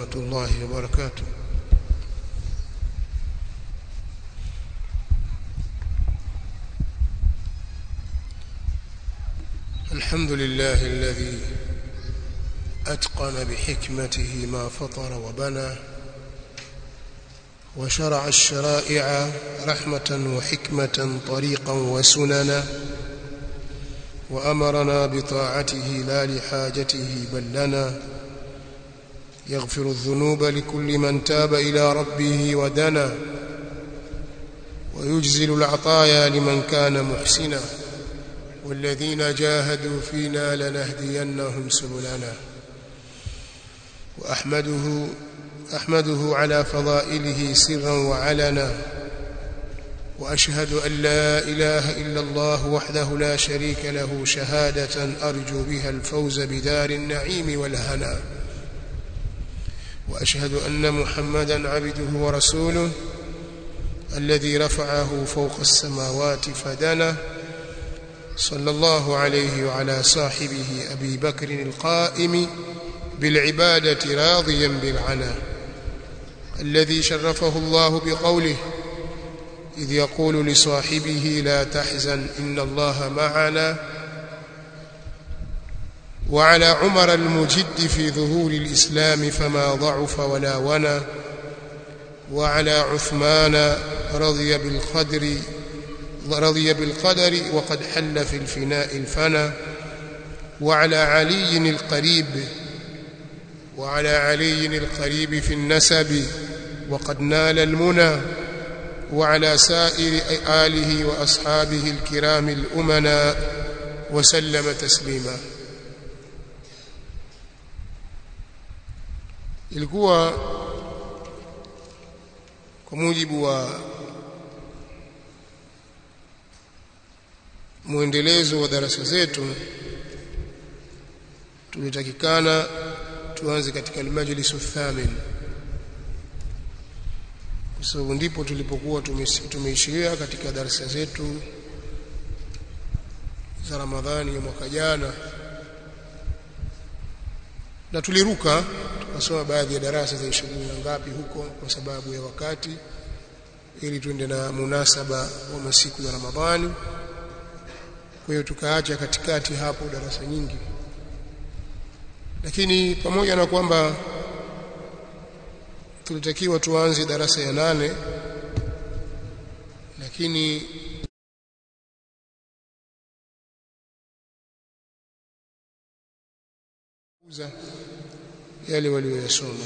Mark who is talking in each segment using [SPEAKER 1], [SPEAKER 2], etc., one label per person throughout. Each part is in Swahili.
[SPEAKER 1] الله وبركاته الحمد لله الذي أتقن بحكمته ما فطر وبنى وشرع الشرائع رحمة وحكمة طريقا وسننا وأمرنا بطاعته لا لحاجته بل لنا يغفر الذنوب لكل من تاب إلى ربه ودنا ويجزل العطايا لمن كان محسنا والذين جاهدوا فينا لنهدينهم سبلنا وأحمده أحمده على فضائله سرا وعلنا وأشهد أن لا إله إلا الله وحده لا شريك له شهادة أرجو بها الفوز بدار النعيم والهنا وأشهد أن محمدا عبده ورسوله الذي رفعه فوق السماوات فدنا صلى الله عليه وعلى صاحبه أبي بكر القائم بالعبادة راضيا بالعنا الذي شرفه الله بقوله إذ يقول لصاحبه لا تحزن إن الله معنا وعلى عمر المجد في ظهور الإسلام فما ضعف ولا ونا وعلى عثمان رضي بالقدر رضي بالقدر وقد حل في الفناء الفنا وعلى علي القريب وعلى علي القريب في النسب وقد نال المنى وعلى سائر آله وأصحابه الكرام الأمنا وسلم تسليما ilikuwa kwa mujibu wa muendelezo wa darasa zetu tulitakikana tuanze katika almajlis athamin kwa sababu ndipo tulipokuwa tumeishiria katika darasa zetu za Ramadhani ya mwaka jana na tuliruka tukasoma baadhi ya darasa za ishirini na ngapi huko kwa sababu ya wakati ili tuende na munasaba wa masiku ya Ramadhani kwa hiyo tukaacha katikati hapo darasa nyingi lakini pamoja na kwamba tulitakiwa tuanze darasa ya nane lakini uza yale walioyasoma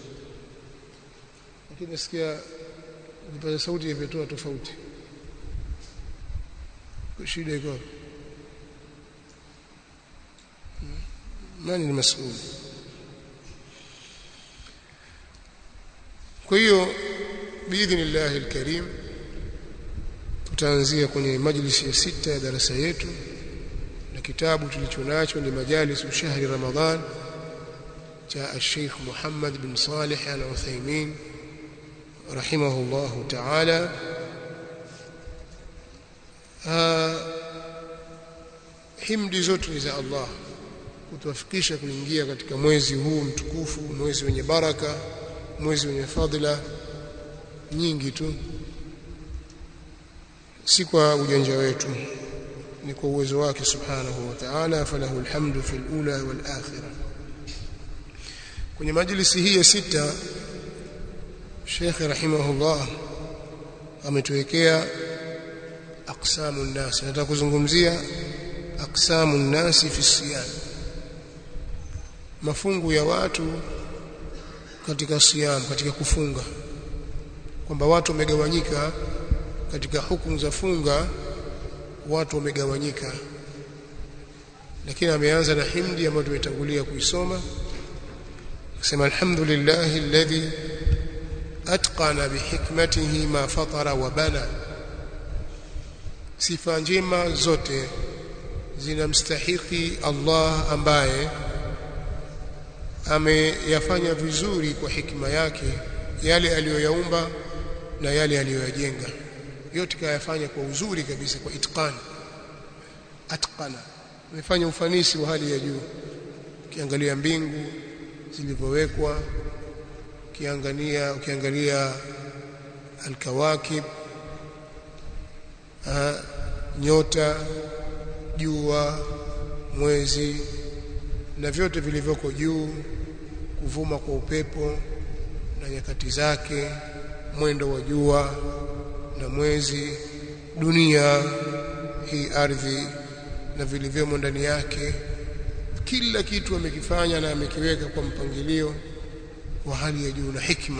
[SPEAKER 1] lakini nasikia vipaza sauti imetoa tofauti shida iko nani ni masuuli kwa hiyo biidhnillahi alkarim tutaanzia kwenye majlisi ya sita ya darasa yetu na kitabu tulichonacho ni majalisu shahri ramadhan cha الشيخ محمد بن صالح العثيمين رحمه الله تعالى himdi zote ni za Allah kutuwafikisha kuingia katika mwezi huu mtukufu mwezi wenye baraka mwezi wenye fadhila nyingi tu si kwa ujanja wetu ni kwa uwezo wake subhanahu wa ta'ala falahu alhamdu fil ula wal akhirah kwenye majlisi hii ya sita Sheikh rahimahullah ametuwekea aqsamu nnas nataka kuzungumzia aqsamu nnasi fi siyam mafungu ya watu katika siyam katika kufunga kwamba watu wamegawanyika katika hukumu za funga watu wamegawanyika lakini ameanza na himdi ambayo tumetangulia kuisoma akisema alhamdulillahi alladhi atqana bihikmatihi ma fatara wa bana sifa njema zote zinamstahiki Allah ambaye ameyafanya vizuri kwa hikima yake yale aliyoyaumba na yale aliyoyajenga yote kayafanya kwa uzuri kabisa kwa itqani atqana amefanya ufanisi wa hali ya juu ukiangalia mbingu zilivyowekwa ukiangalia ukiangalia alkawakib nyota jua mwezi na vyote vilivyoko juu kuvuma kwa upepo na nyakati zake mwendo wa jua na mwezi dunia hii ardhi na vilivyomo ndani yake kila kitu amekifanya na amekiweka kwa mpangilio wa hali ya juu na hikma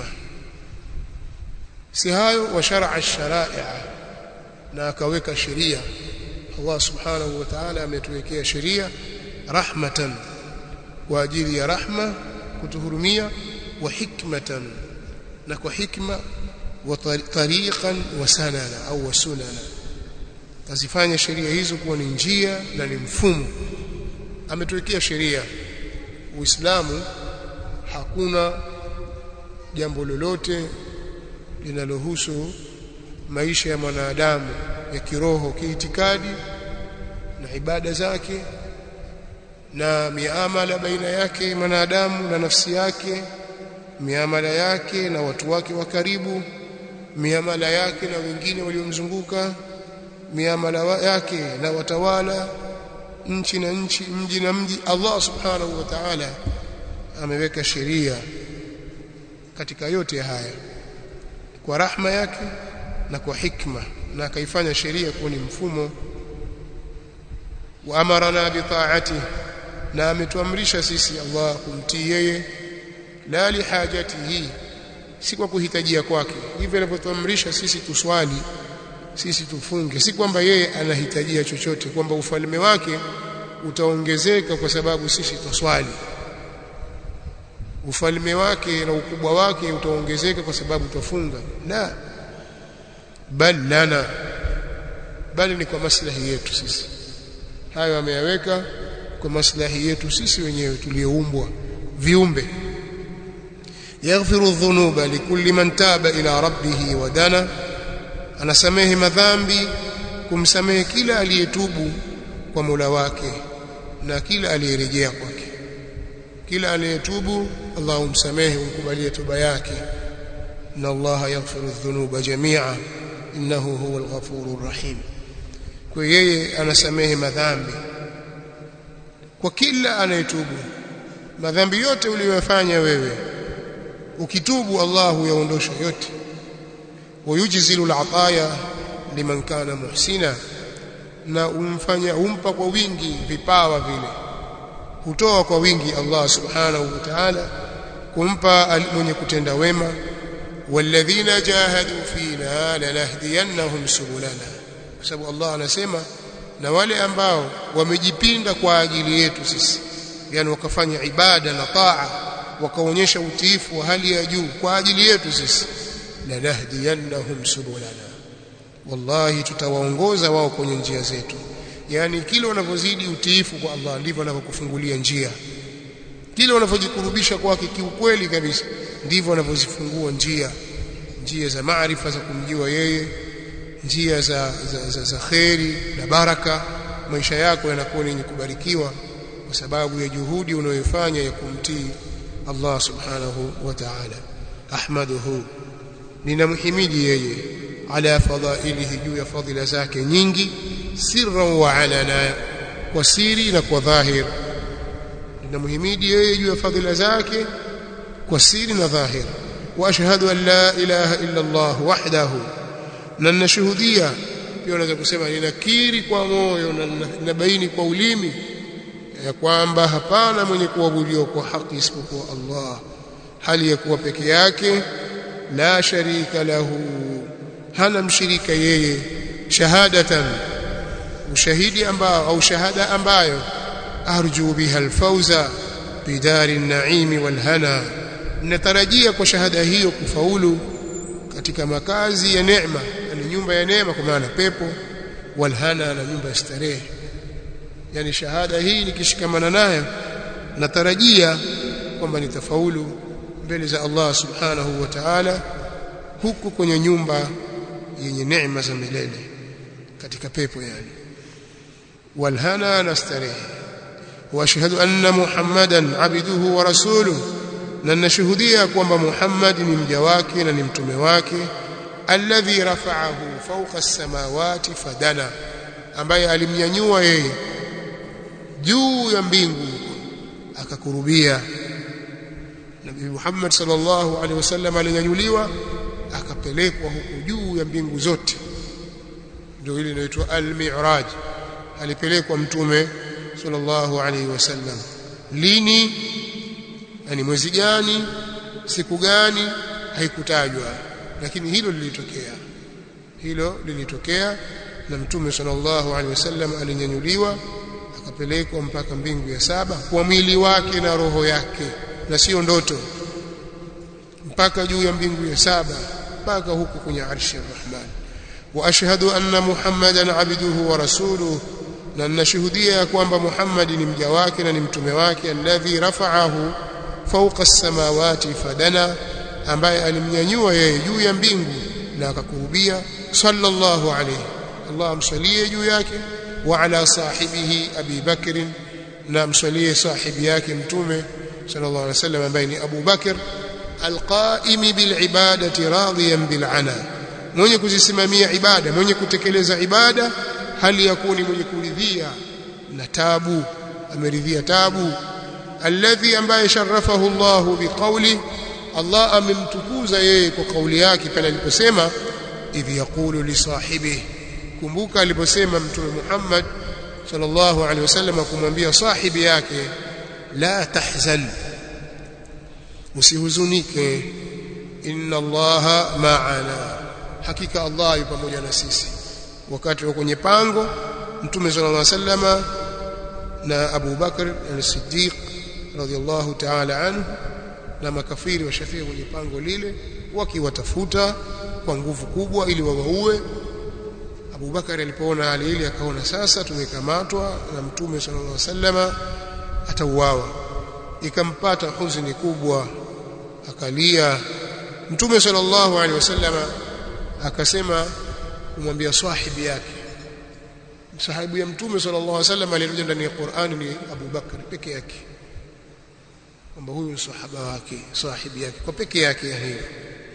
[SPEAKER 1] si hayo wa shar'a sharai na akaweka sheria Allah subhanahu wa ta'ala ametuwekea sheria rahmatan kwa ajili ya rahma kutuhurumia wa hikmatan na kwa hikma wa tariqan wa sanana au sunana kazifanya sheria hizo kuwa ni njia na ni mfumo ametuwekea sheria Uislamu hakuna jambo lolote linalohusu maisha ya mwanadamu ya kiroho kiitikadi na ibada zake na miamala baina yake mwanadamu na nafsi yake miamala yake na watu wake wa karibu miamala yake na wengine waliomzunguka miamala yake na watawala nchi na nchi mji na mji Allah subhanahu wa ta'ala ameweka sheria katika yote haya kwa rahma yake na kwa hikma na akaifanya sheria kuwa ni mfumo wa amarana bi ta'ati na ametuamrisha sisi Allah kumtii yeye la li hajatihi si kwa kuhitajia kwake hivyo alivyotuamrisha sisi tuswali sisi tufunge si kwamba yeye anahitajia chochote kwamba ufalme wake utaongezeka kwa sababu sisi tuswali ufalme wake na ukubwa wake utaongezeka kwa sababu tufunga la bal lana bali ni kwa maslahi yetu sisi hayo ameyaweka kwa maslahi yetu sisi wenyewe tulioumbwa viumbe yaghfiru dhunuba likulli man taba ila rabbih wa dana anasamehe madhambi kumsamehe kila aliyetubu kwa Mola wake na kila aliyerejea kwake kila aliyetubu Allah umsamehe umkubalie toba yake inna Allah yaghfiru dhunuba jami'a innahu huwal ghafurur rahim kwa yeye anasamehe madhambi kwa kila anayetubu madhambi yote uliyofanya wewe ukitubu Allah yaondosha yote wayujzilu al-ataya liman kana muhsina na umfanya umpa kwa wingi vipawa vile hutoa kwa wingi Allah subhanahu wa ta'ala kumpa mwenye kutenda wema walladhina jahadu fina lanahdiyannahum subulana kwa sababu Allah anasema na wale ambao wamejipinda kwa ajili yetu sisi yani wakafanya ibada na taa wakaonyesha utiifu wa hali ya juu kwa ajili yetu sisi lanahdiyannahum subulana wallahi tutawaongoza wao kwenye njia zetu yani kile unavyozidi utiifu kwa Allah ndivyo anavyokufungulia njia kile unavyojikurubisha kwake kiukweli kabisa ndivyo anavyozifungua njia njia za maarifa za kumjua yeye njia za, za, za, za kheri na baraka maisha yako yanakuwa yenye kubarikiwa kwa sababu ya juhudi unayofanya ya kumtii Allah subhanahu wa ta'ala ahmaduhu ninamhimidi yeye ala fadhailihi juu ya fadhila zake nyingi sirran wa alana kwa siri na kwa dhahir ninamhimidi yeye juu ya fadhila zake kwa siri na dhahir wa ashhadu an la ilaha illa Allah wahdahu na ninashuhudia pia unaweza kusema ninakiri kwa moyo na ninabaini kwa ulimi ya kwamba hapana mwenye kuabudiwa kwa haki isipokuwa Allah hali ya kuwa peke yake la sharika lahu hana mshirika yeye shahadatan ushahidi ambao au shahada ambayo arju biha alfauza bidari an-na'im wal-hana natarajia kwa shahada hiyo kufaulu katika makazi ya neema ni nyumba ya neema kwa maana pepo walhana na nyumba ya starehe yani shahada hii nikishikamana nayo natarajia kwamba nitafaulu mbele za Allah subhanahu wa ta'ala huku kwenye nyumba yenye neema za milele katika pepo yani walhana na starehe واشهد ان محمدا عبده ورسوله na ninashuhudia kwamba Muhammad ni mja wake na ni mtume wake alladhi rafa'ahu fawqa as-samawati fadana ambaye alimnyanyua yeye juu ya mbingu akakurubia Nabii Muhammad sallallahu alaihi wasallam alinyanyuliwa akapelekwa huku juu ya mbingu zote ndio ile inaitwa al-mi'raj alipelekwa mtume sallallahu alaihi wasallam lini yani mwezi gani siku gani haikutajwa lakini hilo lilitokea hilo lilitokea na mtume sallallahu alaihi wasallam alinyanyuliwa akapelekwa mpaka mbingu ya saba kwa mwili wake na roho yake na sio ndoto mpaka juu ya mbingu ya saba mpaka huku kwenye arshi ar-rahman wa ashhadu anna muhammadan abduhu wa rasuluhu na ninashuhudia kwamba Muhammad ni mja wake na ni mtume wake alladhi rafa'ahu fawqa as-samawati fadana ambaye alimnyanyua yeye juu ya mbingu na akakurubia sallallahu alayhi Allah amsalie juu yake wa ala sahibihi Abi Bakr na amsalie sahibi yake mtume sallallahu alayhi wasallam ambaye ni Abu Bakr alqaim bil ibadati radiyan bil ana mwenye kuzisimamia ibada mwenye kutekeleza ibada hali yakuni mwenye kuridhia na tabu ameridhia tabu alladhi ambaye sharafahu Allahu biqawli Allah amemtukuza yeye kwa kauli yake pale aliposema idh yaqulu li sahibihi kumbuka aliposema mtume Muhammad sallallahu alaihi wasallam kumwambia sahibi yake la tahzan usihuzunike inna allaha ma'ana hakika Allah yupo pamoja na sisi wakati wa kwenye pango mtume sallallahu alaihi wasallama na Abu Bakr al-Siddiq radhiyallahu ta'ala anhu na makafiri washafia kwenye pango lile wakiwatafuta kwa nguvu kubwa ili wawaue Abu Bakar alipoona hali ile akaona sasa tumekamatwa na mtume sallallahu alaihi wasallama atauawa ikampata huzuni kubwa akalia mtume sallallahu alaihi wasallama akasema kumwambia sahibi yake sahibu ya mtume sallallahu alaihi wasallam aliyekuja ndani ya Qur'an ni Abu Bakar peke yake kwamba huyu ni sahaba wake sahibi yake kwa peke yake ya hiyo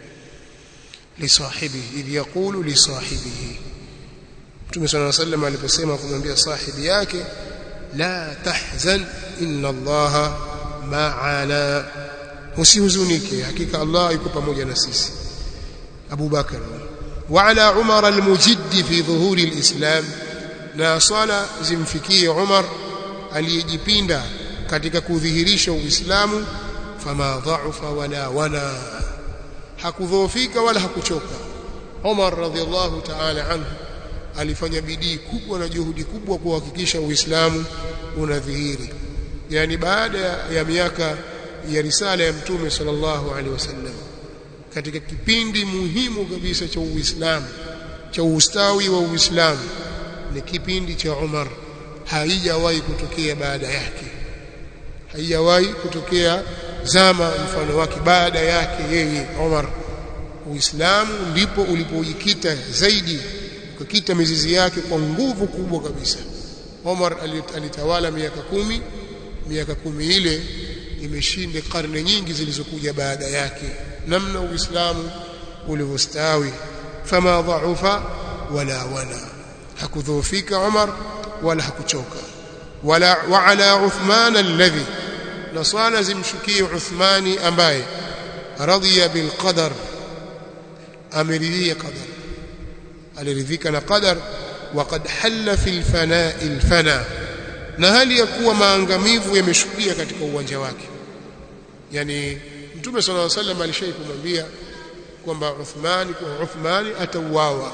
[SPEAKER 1] li sahibihi idh yaqulu li sahibihi mtume sallallahu alaihi wasallam aliposema kumwambia sahibi yake la tahzan inna allaha ma'ana usihuzunike hakika Allah yuko pamoja na sisi Abu Bakar وعلى عمر المجد في ظهور الإسلام na swala zimfikie Umar aliyejipinda katika kudhihirisha Uislamu fama dhaufa wala wana hakudhoofika wala hakuchoka Umar radhiallahu ta'ala anhu alifanya bidii kubwa na juhudi kubwa kuhakikisha Uislamu unadhihiri yani baada ya miaka ya risala ya Mtume sallallahu alaihi wasallam katika kipindi muhimu kabisa cha Uislamu cha ustawi wa Uislamu ni kipindi cha Umar haijawahi kutokea baada yake haijawahi kutokea zama mfano wake baada yake yeye Umar Uislamu ndipo ulipojikita zaidi ukakita mizizi yake kwa nguvu kubwa kabisa Umar alitawala miaka kumi miaka kumi ile imeshinda karne nyingi zilizokuja baada yake namna uislamu ulivyostawi fama dhaufa wala wana hakudhoofika Umar wala hakuchoka wala wa ala Uthman alladhi na swala zimshukie Uthmani ambaye radhiya bil qadar ameridhia qadar aliridhika na qadar وقد حل في الفناء الفنا na hali ya kuwa maangamivu yameshukia katika uwanja wake yani mtume sallallahu alaihi wasallam alishai kumwambia kwamba Uthmani kwa Uthmani atauawa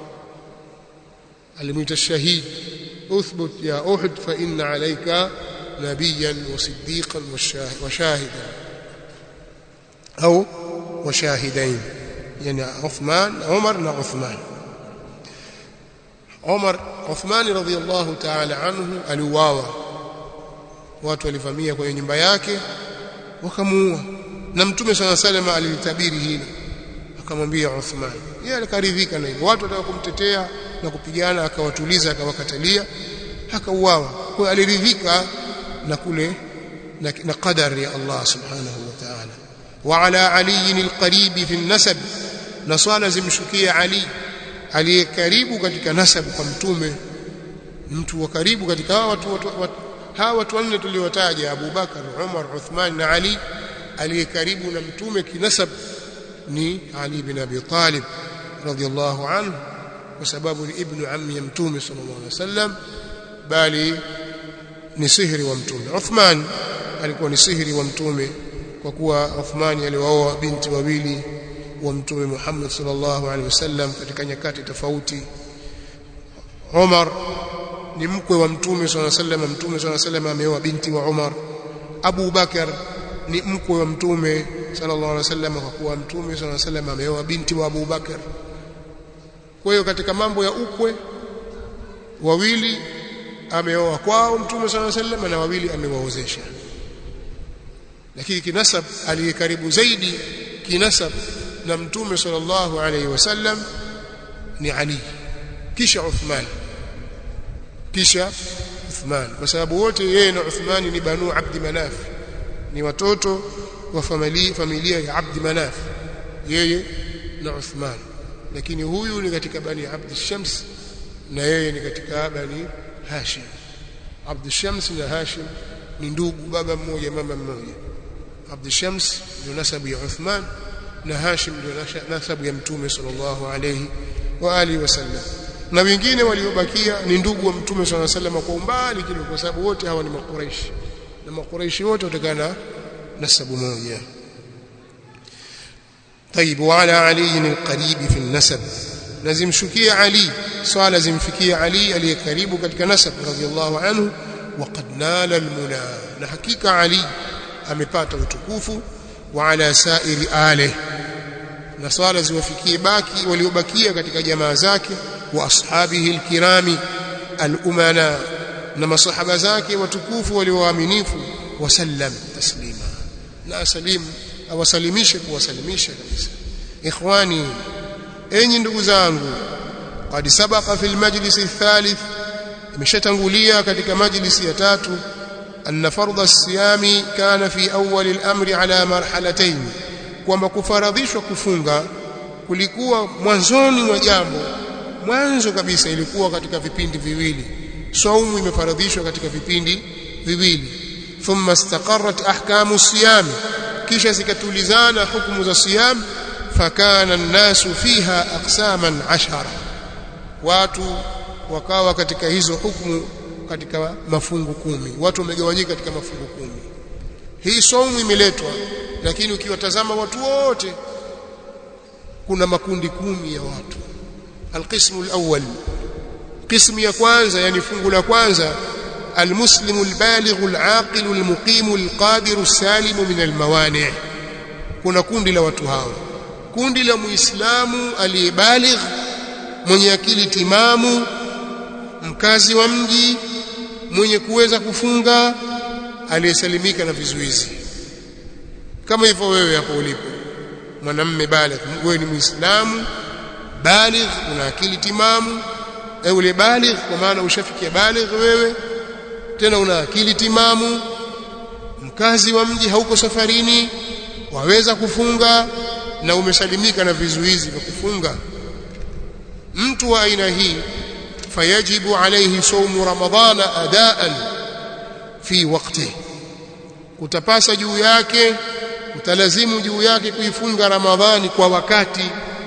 [SPEAKER 1] alimuita shahid uthbut ya uhud fa inna alayka nabiyan wa siddiqan wa shahidan au wa shahidain yani Uthman Umar na Uthman Umar Uthman radhiyallahu ta'ala anhu aliuawa watu walivamia kwenye nyumba yake wakamuua na mtume sana salama alilitabiri hili akamwambia Uthman yeye alikaridhika na hivyo watu wataka kumtetea na kupigana akawatuliza akawakatalia akauawa kwa aliridhika na kule na, na qadari ya Allah subhanahu wa ta'ala wa ala ali alqarib fi an-nasab na swala zimshukia ali aliye karibu katika nasabu kwa mtume mtu wa karibu katika hawa watu, watu, watu hawa watu wanne tuliotaja Abu Bakar Umar Uthman na Ali aliye karibu na mtume kinasab ni Ali bin Abi Talib radiyallahu anhu kwa sababu ni ibnu ammi ya mtume sallallahu alaihi wasallam bali ni sihiri wa mtume Uthman alikuwa ni sihiri wa mtume kwa kuwa Uthman aliwaoa binti wawili wa mtume Muhammad sallallahu alaihi wasallam katika nyakati tofauti Umar ni mkwe wa mtume sallallahu alaihi wasallam mtume sallallahu alaihi wasallam ameoa binti wa Umar Abu Bakar ni mkwe wa mtume sallallahu alaihi wasallam kwa kuwa mtume sallallahu alaihi wasallam ameoa binti wa Abu Bakar kwa hiyo katika mambo ya ukwe wawili ameoa kwao mtume sallallahu alaihi wasallam na wawili amewaozesha lakini kinasab aliye karibu zaidi kinasab na mtume sallallahu alaihi wasallam ni Ali kisha Uthman kisha Uthman kwa sababu wote yeye na Uthman ni banu Abd Manaf ni watoto wa familia familia ya Abd Manaf yeye na Uthman lakini huyu ni katika bani Abd Shams na yeye ni katika bani Hashim Abd Shams na Hashim ni ndugu baba mmoja mama mmoja Abd Shams ndio nasabu ya Uthman na Hashim ndio nasabu ya Mtume sallallahu alayhi wa alihi wasallam na wengine waliobakia ni ndugu wa Mtume sallallahu alayhi wasallam kwa umbali kidogo kwa sababu wote hawa ni makuraishi na makuraishi wote kutokana na nasabu moja طيب وعلى علي القريب في النسب لازم شكي علي صال زمفكي علي علي قريب katika nasab radiyallahu anhu وقد نال المنى na hakika ali amepata utukufu wa ala sairi alihi na swala ziwafikie baki waliobakia katika jamaa zake wa ashabihi alkirami alumana na masahaba zake watukufu walioaminifu wasallam taslima na salim awasalimishe kuwasalimisha kabisa ikhwani enyi ndugu zangu qad sabaqa fil majlis athalith imeshatangulia katika majlisi ya tatu أن فرض الصيام كان في أول الأمر على مرحلتين kwamba kufaradhishwa kufunga kulikuwa mwanzoni mwa jambo mwanzo kabisa ilikuwa katika vipindi viwili saumu imefaradhishwa katika vipindi viwili thumma istaqarrat ahkamu siyam kisha zikatulizana hukumu za siyam fakana an-nasu fiha aqsaman ashara watu wakawa katika hizo hukumu katika mafungu kumi watu wamegawanyika katika mafungu kumi hii saumu imeletwa lakini ukiwatazama watu wote kuna makundi kumi ya watu alqismu alawwal qismu ya kwanza yani fungu la kwanza almuslimu albalighu alaqilu almuqimu alqadiru salimu min almawani kuna kundi la watu hao kundi la muislamu aliyebaligh mwenye akili timamu mkazi wa mji mwenye kuweza kufunga aliyesalimika na vizuizi kama hivyo wewe hapo ulipo mwanamme baligh wewe ni muislamu baligh una akili timamu au ule baligh kwa maana ushafikia baligh wewe tena una akili timamu mkazi wa mji hauko safarini waweza kufunga na umesalimika na vizuizi vya kufunga mtu wa aina hii fayajibu alayhi sawmu ramadhana adaan fi waqtihi kutapasa juu yake utalazimu juu yake kuifunga ramadhani kwa wakati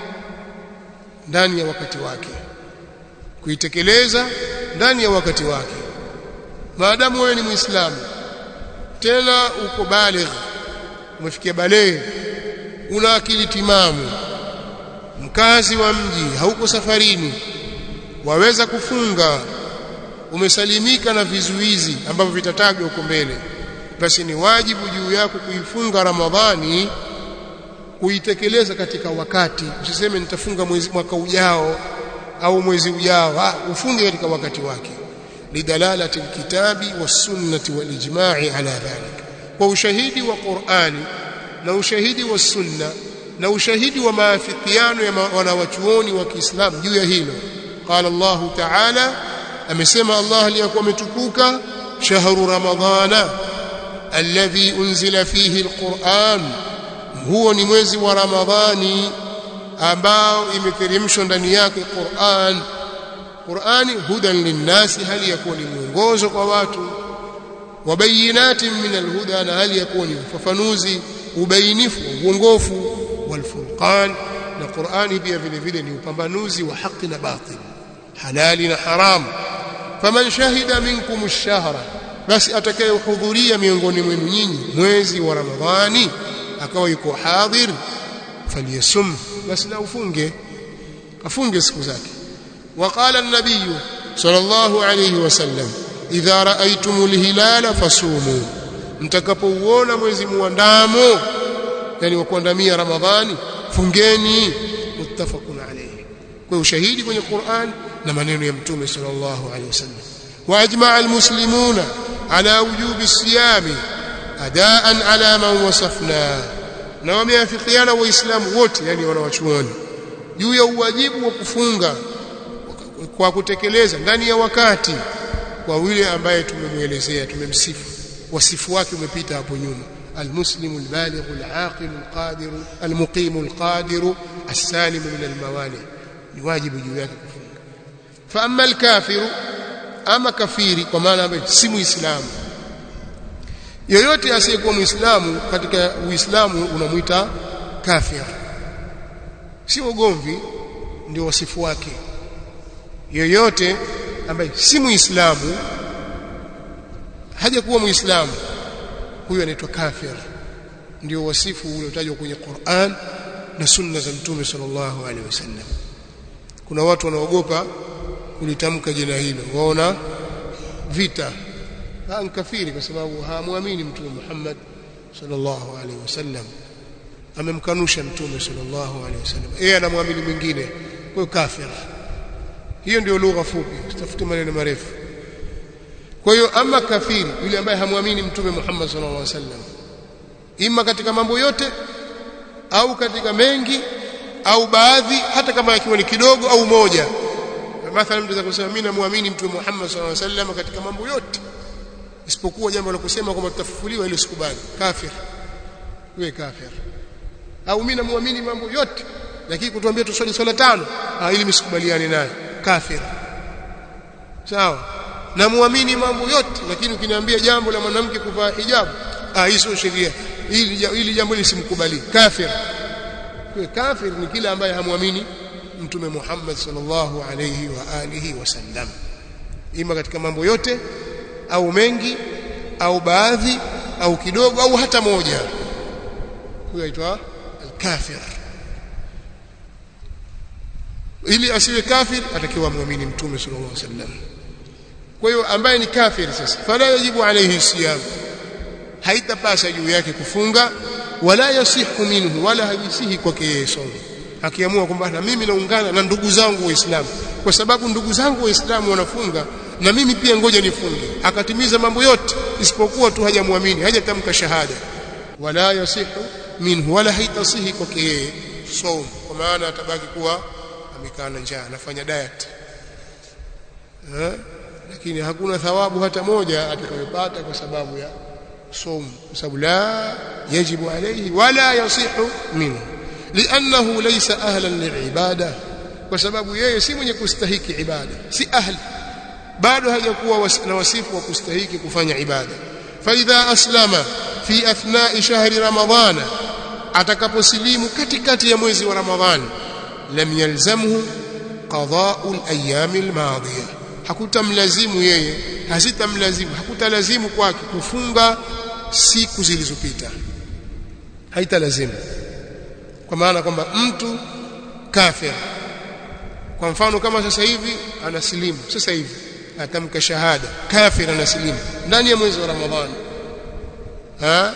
[SPEAKER 1] ndani ya wakati wake kuitekeleza ndani ya wakati wake maadamu wewe ni muislamu tena uko baligh umefikia baleghe una akili timamu mkazi wa mji hauko safarini waweza kufunga umesalimika na vizuizi ambavyo vitatajwa huko mbele basi ni wajibu juu yako kuifunga ramadhani kuitekeleza katika wakati usiseme nitafunga mwezi mwaka ujao au mwezi ujao ah ufunge katika wakati wake lidalalati alkitabi wasunnati walijma'i ala dhalik kwa ushahidi wa Qur'ani na ushahidi wa sunna na ushahidi wa maafikiano ya wanawachuoni wa Kiislamu juu ya hilo qala Allah ta'ala amesema Allah aliyakuwa ametukuka shahru ramadhana alladhi unzila fihi alquran huo ni mwezi wa ramadhani ambao imeteremshwa ndani yake Qur'an Qur'ani hudan linnasi hali yakuwa ni mwongozo kwa watu wabayinatin min alhuda na hali yakuwa ni ufafanuzi ubainifu uongofu walfurqan na Qur'ani pia vile vile ni upambanuzi wa haki na batil halali na haram faman shahida minkum ash-shahra basi atakayehudhuria miongoni mwenu nyinyi mwezi wa Ramadhani akawa yuko hadhir falyasum basi na ufunge afunge siku zake وقال النبي صلى الله عليه وسلم idha raaitumul hilala fasumu mtakapouona mwezi muandamo yani wa kuandamia ramadhani fungeni muttafaqun alayhi kwa ushahidi kwenye Qur'an na maneno ya mtume sallallahu alayhi wasallam wa ajma'a almuslimuna ala wujubi siyami adaan ala man wasafna na wameafikiana waislamu wote yani wanawachuoni juu ya uwajibu wa kufunga kwa kutekeleza ndani ya wakati kwa yule ambaye tumemwelezea tumemsifu wasifu wake umepita hapo nyuma المسلم البالغ العاقل القادر المقيم القادر السالم من الموانع ni wajibu juu yake kufunga fa amma alkafiru ama kafiri kwa maana ambaye si muislamu yoyote asiyekuwa muislamu katika uislamu unamuita kafir si ugomvi ndio wasifu wake yoyote ambaye si muislamu hajakuwa muislamu huyo anaitwa kafir ndio wasifu uliotajwa kwenye Qur'an na sunna za mtume sallallahu alaihi wasallam kuna watu wanaogopa kulitamka jina hilo waona vita ha kafiri kwa sababu haamwamini mtume Muhammad sallallahu alaihi wasallam amemkanusha mtume sallallahu alaihi wasallam yeye anamwamini mwingine kwa kafir hiyo ndio lugha fupi tafute maneno marefu kwa hiyo ama kafiri yule ambaye hamwamini mtume Muhammad sallallahu alaihi wasallam ima katika mambo yote au katika mengi au baadhi hata kama yakiwa ni kidogo au moja mathalan mtu kusema mimi namwamini mtume Muhammad sallallahu alaihi wasallam katika mambo yote isipokuwa jambo la kusema kwamba tutafufuliwa ile sikubali kafir wewe kafir au mimi namwamini mambo yote lakini kutuambia tuswali swala tano ah ili msikubaliane naye kafir sawa na muamini mambo yote lakini ukiniambia jambo la mwanamke kuvaa hijabu ah hii sio sheria hili hili jambo lisimkubali kafir kwa kafir ni kila ambaye hamwamini mtume Muhammad sallallahu alayhi wa alihi wasallam ima katika mambo yote au mengi au baadhi au kidogo au hata moja huyo aitwa al-kafir ili asiwe kafir atakiwa muamini mtume sallallahu alaihi wasallam kwa hiyo ambaye ni kafir sasa fala yajibu alayhi siyam haitapasa juu yake kufunga wala yasihu minhu wala hajisihi kwake yeye somo akiamua kwamba na mimi naungana na ndugu zangu waislamu kwa sababu ndugu zangu waislamu wanafunga na mimi pia ngoja nifunge akatimiza mambo yote isipokuwa tu hajamwamini hajatamka shahada wala yasihu minhu wala haitasihi kwake yeye somo kwa maana atabaki kuwa amekaa na njaa anafanya diet eh lakini hakuna thawabu hata moja atakayopata kwa sababu ya somo kwa sababu la yajibu alayhi wala yasihu minhu li'annahu laysa ahlan li'ibada kwa sababu yeye si mwenye kustahiki ibada si ahli bado hajakuwa na wasifu wa kustahiki kufanya ibada fa idha aslama fi athna'i shahri ramadhana atakaposilimu katikati ya mwezi wa ramadhani lam yalzamhu qada'u al-ayyam al-madiyah hakutamlazimu yeye hazitamlazimu hakutalazimu kwake kufunga siku zilizopita haitalazimu kwa maana kwamba mtu kafir kwa mfano kama sasa hivi anasilimu sasa hivi atamka shahada kafir anasilimu ndani ya mwezi wa ramadhani ha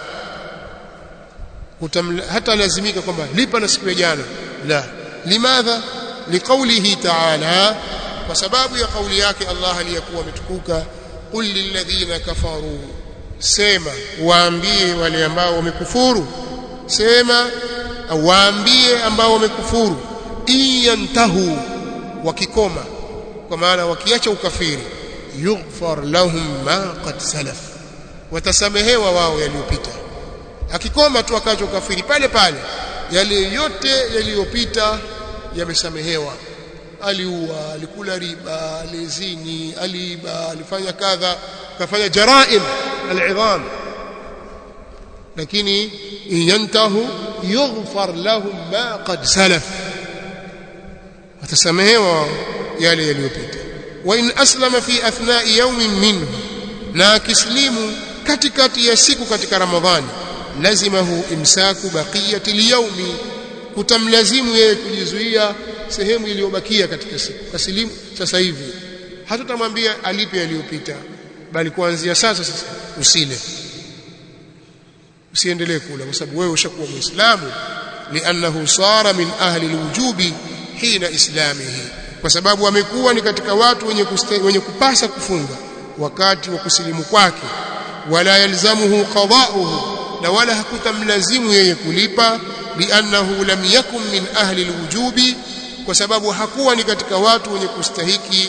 [SPEAKER 1] hata lazimika kwamba lipa na siku ya jana la limadha liqaulihi ta'ala kwa sababu ya kauli yake Allah aliyakuwa ametukuka qul lilladhina kafaru sema waambie wale ambao wamekufuru sema waambie ambao wamekufuru iyantahu wakikoma kwa maana wakiacha ukafiri yughfar lahum ma qad salaf watasamehewa wao yaliyopita akikoma tu akacho kafiri pale pale yale yote yaliyopita yamesamehewa aliua alikula riba alizini aliiba alifanya kadha kafanya jaraim al'idham lakini yantahu yughfar lahum ma qad salaf watasamehewa yale yaliyopita wa in aslama fi athna'i yawmin minhu na akislimu katikati ya siku katika ramadhani lazimahu imsaku baqiyati liyawmi kutamlazimu yeye kujizuia sehemu iliyobakia katika siku kasilimu sasa hivi hatutamwambia alipe yaliyopita bali kuanzia sasa sasa usile usiendelee kula kwa sababu wewe ushakuwa muislamu li'annahu sara min ahli alwujubi hina islamihi kwa sababu amekuwa ni katika watu wenye kuste, wenye kupasa kufunga wakati wa kusilimu kwake wala yalzamuhu qada'uhu na wala hakutamlazimu yeye kulipa li'annahu lam yakun min ahli alwujubi kwa sababu hakuwa ni katika watu wenye kustahiki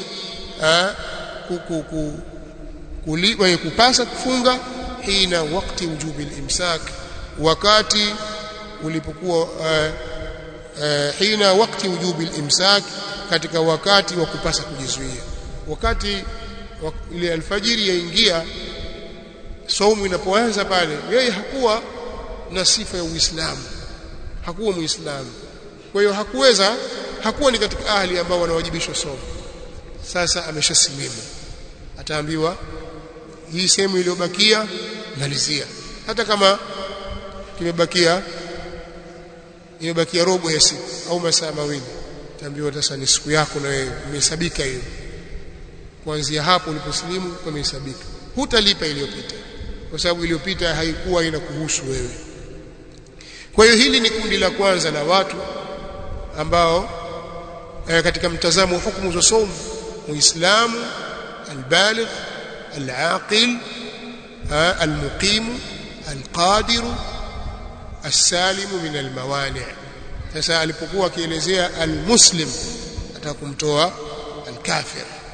[SPEAKER 1] wenye kupasa kufunga hina wakati wujubi al-imsak wakati ulipokuwa uh, uh, hina wakati wujubi al-imsak katika wakati wa kupasa kujizuia wakati ile alfajiri yaingia saumu inapoanza pale yeye hakuwa na sifa ya Uislamu hakuwa muislamu kwa hiyo hakuweza hakuwa ni katika ahli ambao wanawajibishwa somo sasa ameshasilimu ataambiwa hii sehemu iliyobakia malizia hata kama kimebakia imebakia robo ya siku au masaa mawili taambiwa sasa ni siku yako na wewe imehesabika hiyo kuanzia hapo uliposilimu pamehesabika hutalipa iliyopita kwa sababu iliyopita haikuwa inakuhusu wewe kwa hiyo hili ni kundi la kwanza la watu ambao eh, katika mtazamo wa hukumu za somo muislamu albaligh alaqil almuqim alqadir السالم من الموانع sasa alipokuwa akielezea almuslim atakumtoa alkafir